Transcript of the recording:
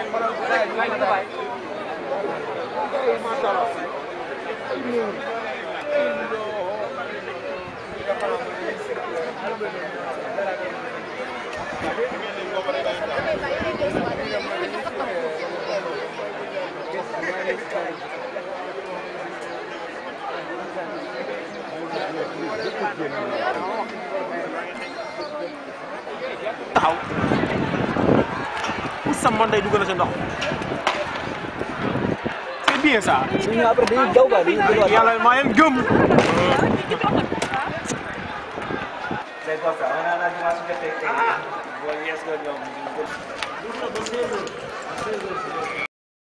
taxaw pour sa man day dugg na sa ndox c'est bien ça suñu après dañuy daw quoi dañuy delluwaat. yàlla maa leen gëm C'est pas ça. On a la dimanche de fête. Bon, yes, go, go.